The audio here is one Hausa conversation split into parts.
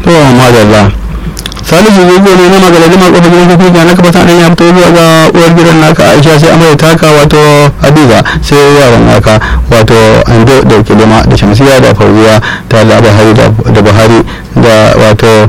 to madalla salisu zugo ne na magaladi ma kofar gidan kofi ga naka fata ya fito zuwa ga uwar gidan naka aisha sai amarya taka wato hadiza sai yaran naka wato ando da kilima da shamsiya da fauziya ta da buhari da buhari da wato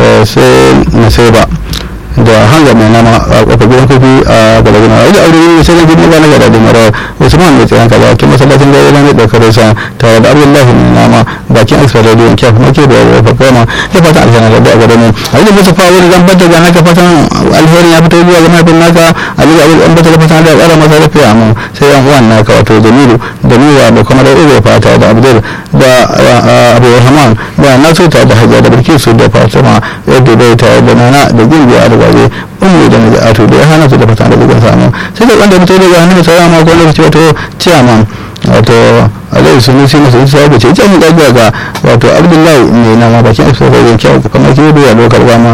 sai nasaiba da hanga mai nama a kofar gidan kofi a galaguna a wajen aure ne sai na gidan gana gada da mara usman mai tsayan kaza kin masallacin da yana mai daukar sa tare da abdullahi mai nama bakin asfar da yanki kuma ke da wafa koma da fatan alheri da gada mu a wajen musu fa wani zan bata ga naka fatan alheri ya fito zuwa ga mahaifin naka a wajen abin an bata da fatan da ƙara masa lafiya mu sai yan uwan naka wato jamilu da miwa da kuma da ube fata da abdul da abu rahman da nasu ta da hajiya da bilkisu da fatima yadda bai ta da nana da gimbiya da waje ummu da najatu da ya hana su da fata da bugun samu sai da wanda fito daga hannun sauran ma ko lokaci wato ciyaman wato alayhi sunu sai masu isa ga ce ita mu gaggwa ga wato abdullahi mai nama bakin isa da yanki a kamar ke da ya lokar gama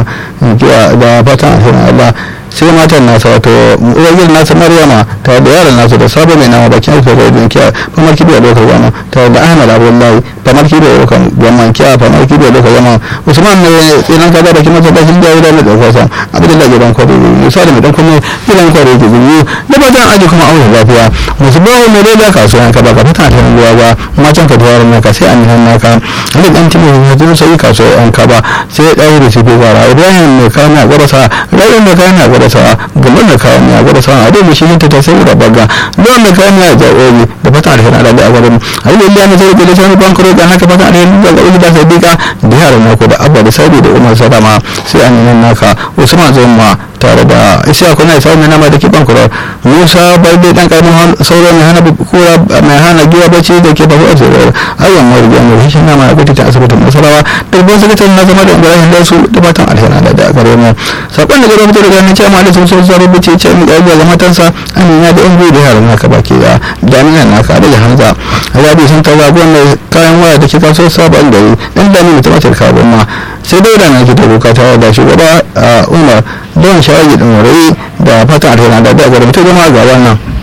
da fatan alherin allah sai matan nasa wato uwar nasa maryama tare da yaran nasa da sabo mai nama bakin isa da yanki a kamar ke da lokar gama tare da ahmad abdullahi kamar ke da lokar gama kiya kamar ke da lokar gama usman ne tsinan kaza da kuma da hin jawo da na dauka sa abdullahi gidan kwado musa da dan kuma gidan kwado ke gudu da fatan aji kuma aure lafiya musu bawo mai da kasuwan ka ba ka fita ta ruwa ba macen ka tawar naka sai an nan naka ali dan timo ya zo sai kasuwan ka ba sai dai da shi gobara ibrahim mai kawo na gwarasa ibrahim mai kawo na gwarasa gaban da kawo na gwarasa a dai shi ta ta sai da baga don mai kawo na jawobi da fata da hana da abarin ali lillahi ne sai da sai bankaro da haka fata da da ga da sadiqa da yaran nako da abba da saudi da umar sadama sai an nan naka usman zuma tare da isa kuna isa mai nama da ke bankuro musa bai dai dan karamin sauran mai hana kura mai hana giya bacci da ke babu ajiyar ayyan mariya mai shi nama ya gudu ta asibitin nasarawa dubban sakataren na zama da ibrahim da su da fatan alheri da da gare mu sakon da gare mu daga nan cewa da sun so zuwa rubuce ce mu ga ga matansa amina da yan da yaran naka baki da jami'an naka da hamza rabi sun tawa wannan kayan waya da ke kaso sabon gari dan da ni mutum ta kawo ma sai dai da na ki da bukata da shugaba umar don shawagi din wuri da fatan alheri da da gare mu ta zama ga wannan